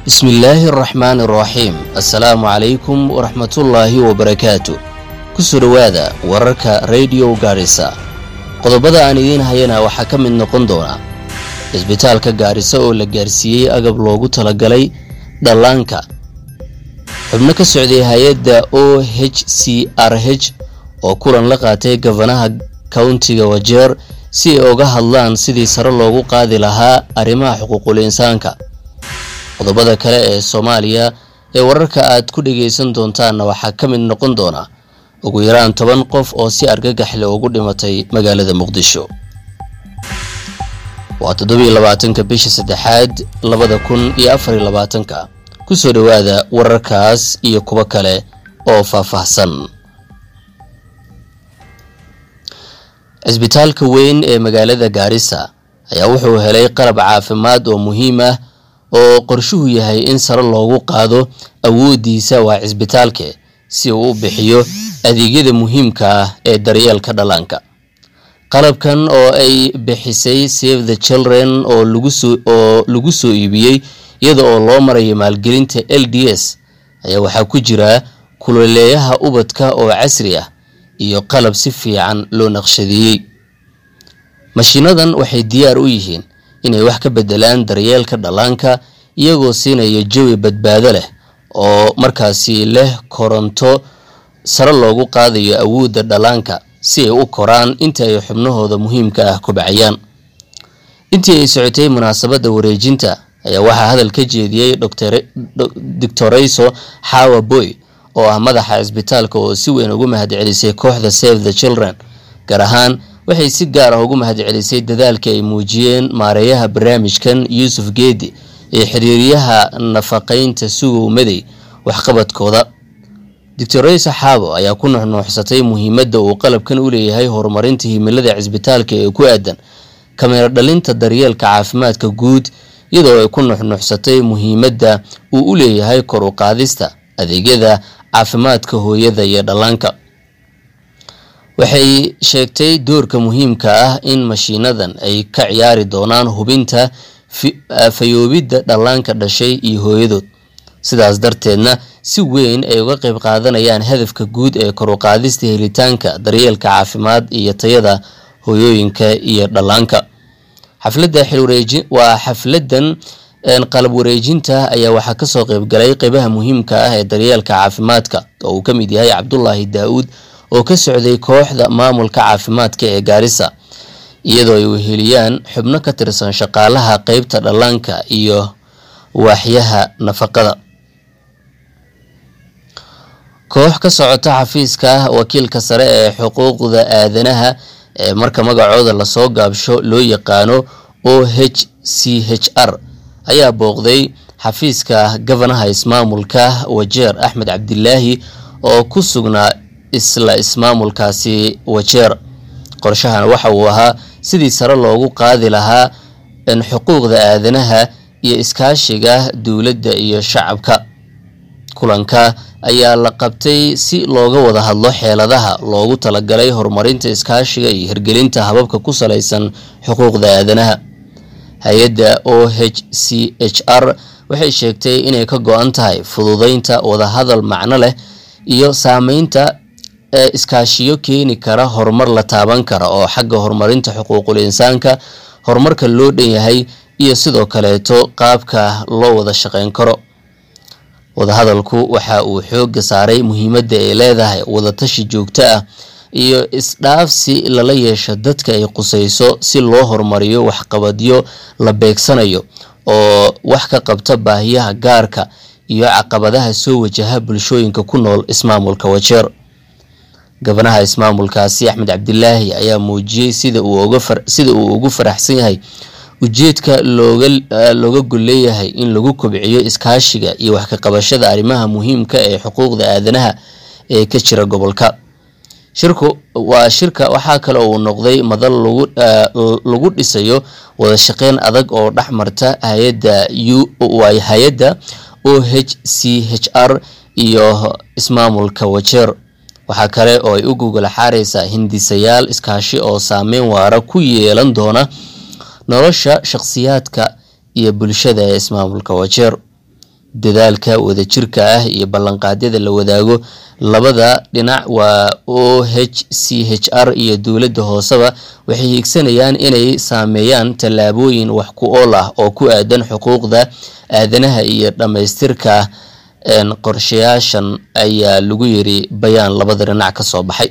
bismillaahi araxmaani araxiim assalaamu calaykum waraxmatullaahi wabarakaatu kusoo dhowaada wararka rediyo gaarisa qodobada aan idiin hayana waxaa ka mid noqon doona cisbitaalka gaarisa oo la gaarsiiyey agab loogu talagalay dhallaanka xubno ka socday hay-adda o h c r h oo kulan la qaatay gafanaha kowntiga wajeer si ay uga hadlaan sidii sare loogu qaadi lahaa arrimaha xuquuqul insaanka qodobada kale ee soomaaliya ee wararka aad ku dhagaysan doontaanna waxaa ka mid noqon doona ugu yaraan toban qof oo si argagaxle ugu dhimatay magaalada muqdisho waa toddobiyo labaatanka bisha saddexaad labada kun iyo afariyo labaatanka kusoo dhowaada wararkaas iyo kuwo kale oo faahfaahsan cisbitaalka weyn ee magaalada gaarisa ayaa wuxuu helay qalab caafimaad oo muhiim ah oo qorshuhu yahay in sare loogu qaado awoodiisa waa cisbitaalke si uu u bixiyo adeegyada muhiimka ah ee daryeelka dhallaanka qalabkan oo ay bixisay save the children oo oo lagu soo iibiyey iyada oo loo marayo maalgelinta l d s ayaa waxaa ku jira kuloleeyaha ubadka oo casri ah iyo qalab si fiican loo naqshadeeyey mashiinadan waxay diyaar u yihiin inay wax ka bedelaan daryeelka dhallaanka iyagoo siinaya jawi badbaado leh oo markaasi leh koronto sare loogu qaadayo awoodda dhallaanka si ay u koraan inta ay xubnahooda muhiimka ah kobcayaan intii ay socotay munaasabadda wareejinta ayaa waxaa hadal ka jeediyey doctorayso xawa boy oo ah madaxa cisbitaalka oo si weyn ugu mahadcelisay kooxda save the children gaar ahaan waxay si gaar ah ugu mahadcelisay dadaalka ay muujiyeen maareeyaha barnaamijkan yuusuf geedi ee xiriiryaha nafaqaynta sugow madey waxqabadkooda doctorayso xaabo ayaa ku nuxnuuxsatay muhiimadda uu qalabkan u leeyahay horumarinta himilada cisbitaalka ee ku aadan kameero dhalinta daryeelka caafimaadka guud iyadoo ay ku nuxnuuxsatay muhiimadda uu u leeyahay kor u qaadista adeegyada caafimaadka hooyada iyo dhallaanka waxay sheegtay doorka muhiimka ah in mashiinadan ay ka ciyaari doonaan hubinta fayoobidda dhallaanka dhashay iyo hooyadood sidaas darteedna si weyn ay uga qayb qaadanayaan hadafka guud ee kor u qaadista helitaanka daryeelka caafimaad iyo tayada hooyooyinka iyo dhallaanka xafladda xilwareeji waa xafladan qalab wareejinta ayaa waxaa kasoo qeybgalay qeybaha muhiimka ah ee daryeelka caafimaadka oo uu ka mid yahay cabdulaahi daa-uud oo ka socday kooxda maamulka caafimaadka ee gaarisa iyadoo ay weheliyaan xubno ka tirsan shaqaalaha qeybta dhallaanka iyo waaxyaha nafaqada koox ka socota xafiiska wakiilka sare ee xuquuqda aadanaha ee marka magacooda lasoo gaabsho loo yaqaano o h c h r ayaa booqday xafiiska gafanaha ismaamulka wajeer axmed cabdilaahi oo ku sugnaa isla ismaamulkaasi wajeer qorshahan waxa uu ahaa sidii sare loogu qaadi lahaa xuquuqda aadanaha iyo iskaashiga dowladda iyo shacabka kulanka ayaa la qabtay si looga wada hadlo xeeladaha loogu talagalay horumarinta iskaashiga iyo hirgelinta hababka ku salaysan xuquuqda aadanaha hay-adda o h c h r waxay sheegtay inay ka go-an tahay fududeynta wadahadal macno leh iyo saameynta ee iskaashiyo keeni kara horumar la taaban kara oo xagga horumarinta xuquuqul insaanka horumarka loo dhan yahay iyo sidoo kaleeto qaabka loo wada shaqeyn karo wadahadalku waxa uu xooga saaray muhiimadda ay leedahay wadatashi joogto ah iyo isdhaafsi lala yeesho dadka ay qusayso si loo horumariyo waxqabadyo la beegsanayo oo wax ka qabta baahiyaha gaarka iyo caqabadaha soo wajaha bulshooyinka ku nool ismaamulka wajeer gabanaha ismaamulkaasi axmed cabdilaahi ayaa muujiyey sida uu ugu faraxsan yahay ujeedka looga golleeyahay in lagu kobciyo iskaashiga iyo wax ka qabashada arrimaha muhiimka ee xuquuqda aadanaha ee ka jira gobolka shirku waa shirka waxaa kale uu noqday madal lagu dhisayo wada shaqeyn adag oo dhex marta hayadda hay-adda o h c h r iyo ismaamulka wajeer waxaa kale oo ay u gogol xaareysaa hindisayaal iskaashi oo saameyn waara ku yeelan doona nolosha shakhsiyaadka iyo bulshada ee ismaamulka wajeer dadaalka wadajirka ah iyo ballanqaadyada la wadaago labada dhinac waa o h c h r iyo dowladda hooseba waxay hiigsanayaan inay saameeyaan tallaabooyin wax ku ool ah oo ku aadan xuquuqda aadanaha iyo dhammaystirka qorshayaashan ayaa lagu yiri bayaan labada dhinac ka soo baxay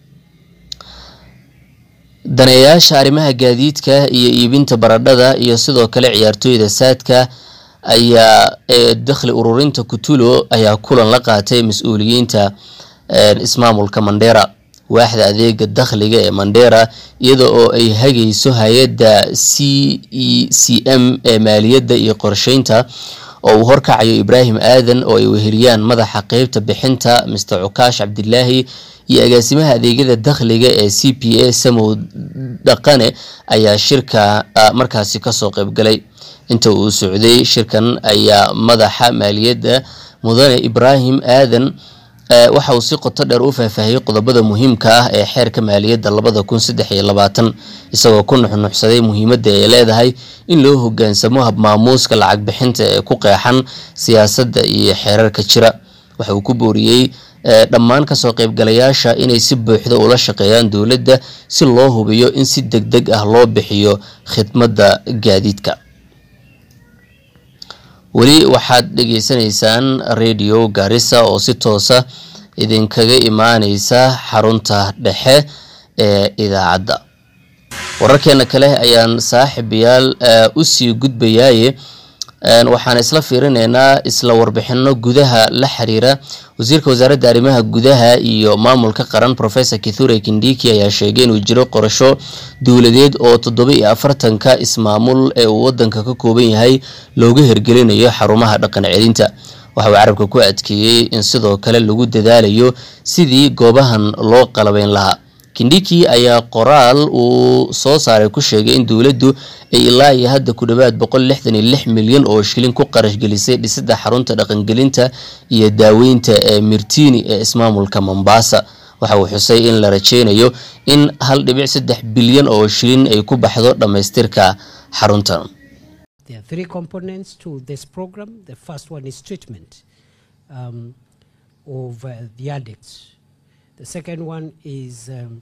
daneeyaasha arrimaha gaadiidka iyo iibinta baradhada iyo sidoo kale ciyaartooyda saadka ayaa dakhli ururinta kutulo ayaa kulan la qaatay mas-uuliyiinta ismaamulka mandera waaxda adeega dakhliga ee mandera iyada oo ay hagayso hay-adda c e c m ee maaliyadda iyo qorsheynta oo uu horkacayo ibraahim aadan oo ay weheliyaan madaxa qeybta bixinta mr cukaash cabdilaahi iyo agaasimaha adeegyada dakhliga ee c p a samow dhaqane ayaa shirka markaasi kasoo qeybgalay inta uu socday shirkan ayaa madaxa maaliyadda mudane ibraahim aadan waxa uu si qoto dheer u faahfaahiyey qodobada muhiimka ah ee xeerka maaliyadda labada kun saddex iyo labaatan isagoo ku nuxnuxsaday muhiimadda ay leedahay in loo hogaansamo habmaamuuska lacag bixinta ee ku qeexan siyaasadda iyo xeerarka jira waxa uu ku booriyey dhammaan kasoo qeybgalayaasha inay si buuxda ula shaqeeyaan dowladda si loo hubiyo in si deg deg ah loo bixiyo khidmadda gaadiidka weli waxaad dhegeysanaysaan radio garissa oo si toosa idinkaga imaaneysa xarunta dhexe ee idaacadda wararkeena kale ayaan saaxiibayaal usii gudbayaaye waxaan isla fiirineynaa isla warbixino gudaha la xiriira wasiirka wasaaradda arrimaha gudaha iyo maamulka qaran professor kithure kindiki ayaa sheegay inuu jiro qorasho dowladeed oo toddoba iyo afartanka ismaamul ee uu wadanka ka kooban yahay looga hirgelinayo xarumaha dhaqan celinta waxa uu carabka ku adkeeyey in sidoo kale lagu dadaalayo sidii goobahan loo qalabeyn lahaa kindiki ayaa qoraal uu soo saaray ku sheegay in dowladdu ay ilaa iyo hadda ku dhowaad boqol lixdan iyo lix milyan oo shilin ku qarash gelisay dhisidda xarunta dhaqangelinta iyo daaweynta ee mirtini ee ismaamulka mombasa waxa uu xusay in la rajeynayo in hal dhibic saddex bilyan oo shilin ay ku baxdo dhammaystirka xaruntan There are three components to this program. The first one is treatment um, of uh, the addicts. The second one is um,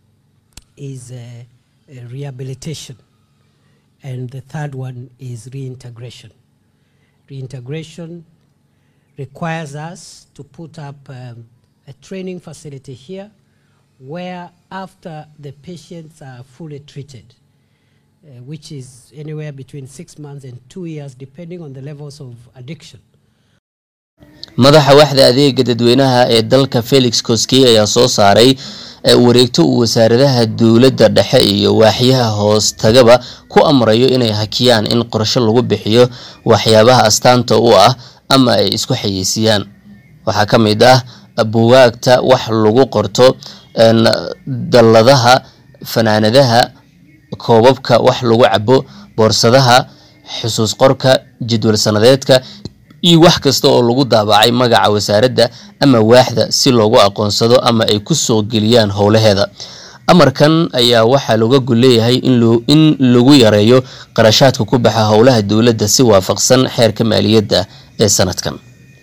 is uh, uh, rehabilitation, and the third one is reintegration. Reintegration requires us to put up um, a training facility here, where after the patients are fully treated, uh, which is anywhere between six months and two years, depending on the levels of addiction. madaxa waaxda adeega dadweynaha ee dalka felix koskey ayaa soo saaray wareegto uu wasaaradaha dowladda dhexe iyo waaxyaha hoos tagaba ku amrayo inay hakiyaan in qorsho lagu bixiyo waxyaabaha astaanta u ah ama ay isku xayeysiiyaan waxaa ka mid ah bugaagta wax lagu qorto dalladaha fanaanadaha koobabka wax lagu cabo boorsadaha xusuus qorka jadwal sanadeedka iyo wax kasta oo lagu daabacay magaca wasaaradda ama waaxda si loogu aqoonsado ama ay ku soo geliyaan howlaheeda amarkan ayaa waxaa looga gol leeyahay in lagu yareeyo qarashaadka ku baxa howlaha dowladda si waafaqsan xeerka maaliyadda ee sanadkan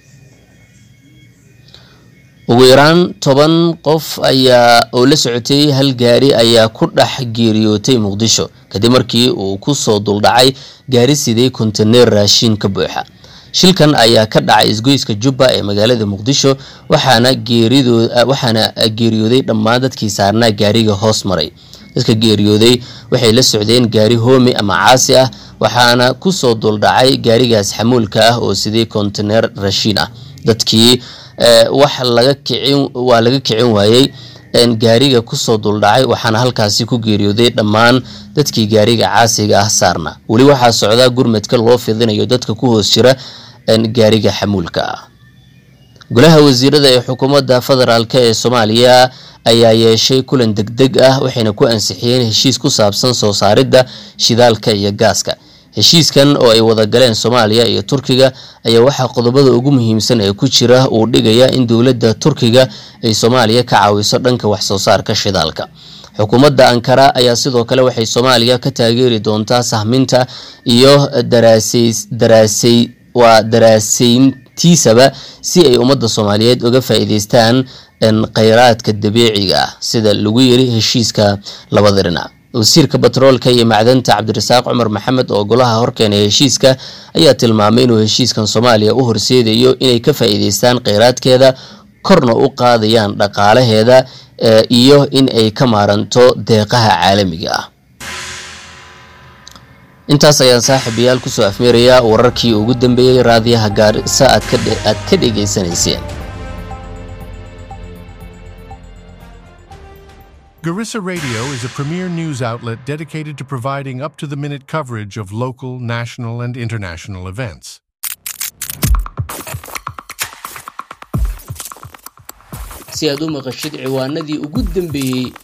ugu yaraan toban qof ayaa oo la socotay hal gaari ayaa ku dhex geeriyootay muqdisho kadib markii uu kusoo duldhacay gaari siday kontaneer raashiin ka buuxa shilkan ayaa ka dhacay isgoyska jubba ee magaalada muqdisho waxaana waxaana geeriyooday dhammaan dadkii saarnaa gaariga hoos maray dadka geeriyooday waxay la socdeen gaari hoomi ama caasi ah waxaana kusoo duldhacay gaarigaas xamuulka ah oo sidii kontaneer rashiin ah dadkii wax laga kicin waa laga kicin waayey gaariga kusoo duldhacay waxaana halkaasi ku geeriyooday dhammaan dadkii gaariga caasiga ah saarna weli waxaa socdaa gurmadka loo fidinayo dadka ku hoos jira gaariga xamuulka ah golaha wasiirada ee xukuumadda federaalk ee soomaaliya ayaa yeeshay kulan degdeg ah waxayna ku ansixiyeen heshiis ku saabsan soo saaridda shidaalka iyo gaaska heshiiskan oo ay wada galeen soomaaliya iyo turkiga ayaa waxaa qodobada ugu muhiimsan ee ku jira uu dhigaya in dowladda turkiga ay soomaaliya ka caawiso dhanka wax soo saarka shidaalka xukuumadda ankara ayaa sidoo kale waxay soomaaliya ka taageeri doontaa sahminta iyo waa daraaseyntiisaba si ay ummadda soomaaliyeed uga faa-iideystaan kheyraadka dabiiciga ah sida lagu yiri heshiiska labada dhinac wasiirka batroolka iyo macdanta cabdirasaaq cumar maxamed oo golaha horkeenay heshiiska ayaa tilmaamay inuu heshiiskan soomaaliya u horseedayo inay ka faa-iideystaan kheyraadkeeda korna u qaadayaan dhaqaalaheeda iyo in ay ka maaranto deeqaha caalamiga ah intaas ayaan saaxiibayaal kusoo afmeerayaa wararkii ugu dambeeyey raadiyaha gaarisa aad ka dhegaysanayseen Garissa Radio is a premier news outlet dedicated to providing up to the minute coverage of local, national, and international events. si aad u maqashid ciwaanadii ugu dambeeyey